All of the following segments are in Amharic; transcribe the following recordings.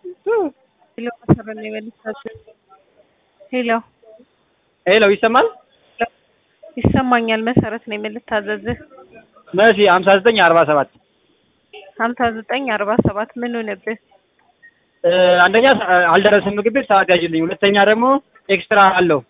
ሄሎ መሰረት ነው የመልሳችሁ። ሄሎ ሄሎ ይሰማል? ይሰማኛል። መሰረት ነው የምልታዘዝህ። መሲ ሀምሳ ዘጠኝ አርባ ሰባት ሀምሳ ዘጠኝ አርባ ሰባት ምን ሆነብህ? አንደኛ አልደረሰም ምግብ ቤት ሰዓት ያጅልኝ። ሁለተኛ ደግሞ ኤክስትራ አለው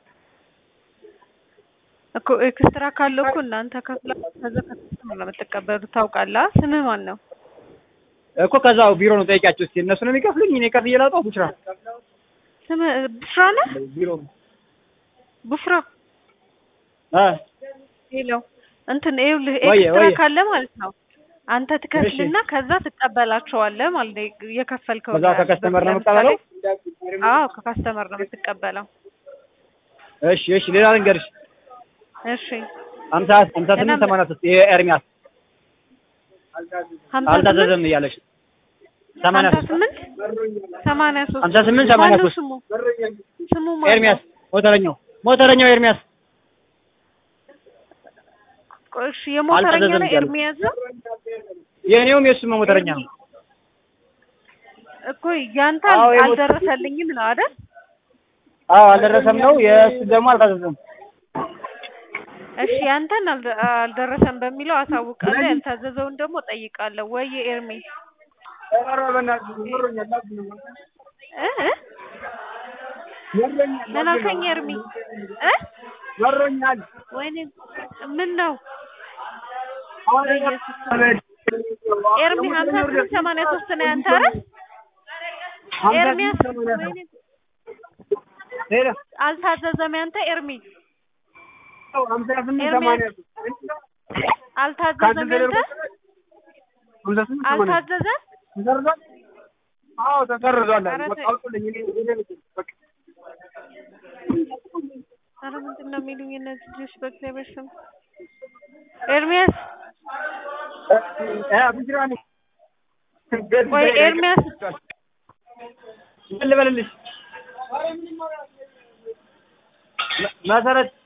እኮ ኤክስትራ ካለው እኮ እናንተ ከፍላ ከዛ ከስተመር ነው የምትቀበሉት። ታውቃለህ? ስምህ ማን ነው? እኮ ከዛው ቢሮ ነው ጠይቂያቸው እስኪ። እነሱ ነው የሚከፍሉኝ። እኔ ከፍዬ ላውጣው ቡሽራ ስምህ ቡሽራ ነህ? ቢሮ ቡሽራ አ ሄሎ እንትን ይኸውልህ ወየ፣ ኤክስትራ ወየ። ካለ ማለት ነው አንተ ትከፍልና ከዛ ትቀበላቸዋለህ ማለት ነው። የከፈልከው ከዛ ከከስተመር ነው የምቀበለው። አዎ ከካስተመር ነው የምትቀበለው። እሺ እሺ። ሌላ ልንገርሽ እሺ ሀምሳ ሀምሳ ስምንት እና- ሰማንያ ሶስት ይሄ ኤርሚያስ ሀምሳ አልታዘዘም እያለሽ ሰማንያ ሀምሳ ሶስት ስምንት ሰማንያ ሶስት ሀምሳ ስምንት ሰማንያ ማነው ሶስት ስሙ ስሙ ማነው? ኤርሚያስ ሞተረኛው ሞተረኛው ኤርሚያስ ቆይ እሺ የሞተረኛ አልታዘዘም ነው እያሉ። ኤርሚያስ ነው የእኔውም የእሱም ሞተረኛ ነው። እኮ ያንተ አዎ፣ የሞተ- አልደረሰልኝም ነው አይደል? አዎ አልደረሰም ነው። የእሱ ደግሞ አልታዘዘም። እሺ ያንተን አልደ- አልደረሰም በሚለው አሳውቃለሁ። ያልታዘዘውን ደግሞ ጠይቃለሁ። ወይ ኤርሚ እ እ? ምን አልከኝ ኤርሚ እ መሮኛል። ወይኔ ምን ነው ኤርሚ ሀምሳ ስምንት ሰማንያ ሶስት ነው ያንተ አይደል? ኤርሚያስ ወይኔ ሄሎ አልታዘዘም ያንተ ኤርሚ ሀምሳ ስምንት ኤርሚያስ ሰማንያ አልታዘዘም ያንተ ሀምሳ ስምንት ሰማንያ አልታዘዘም ተሰርዟል? አዎ ተሰርዟል። ኧረ ተይ። አውጡልኝ። እኔ እኔ በቃ ኧረ ምንድን ነው የሚሉኝ እነዚህ ልጆች በእግዚአብሔር ስም ኤርሚያስ እ ቡሽራ ነኝ። ወይ ኤርሚያስ ምን ልበልልሽ? መ- መሰረት